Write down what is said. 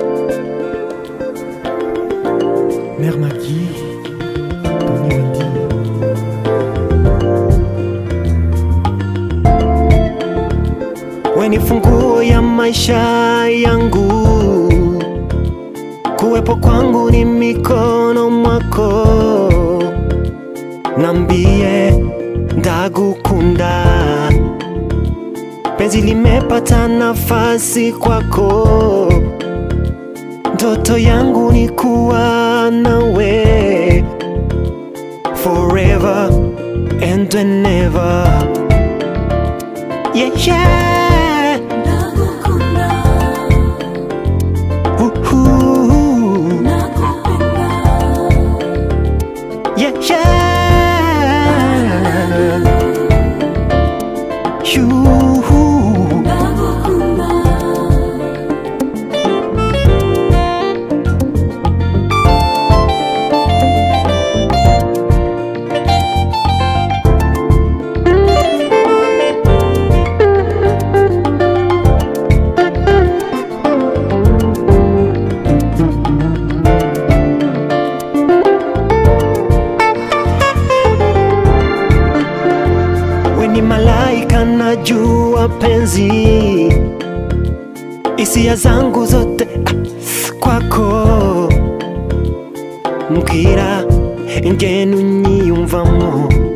Mère Maggie, Tony Wendy. We ni funguo ya maisha yangu, kuwepo kwangu ni mikono mwako, nambie ndagukunda, penzi limepata nafasi kwako, ndoto yangu ni kuwa nawe forever and whenever. Yeah, yeah. Woohoo. Yeah, yeah. Yoo-hoo. We ni malaika najua penzi, hisia zangu zote ah, kwako mbwira ingene unyiyumvamo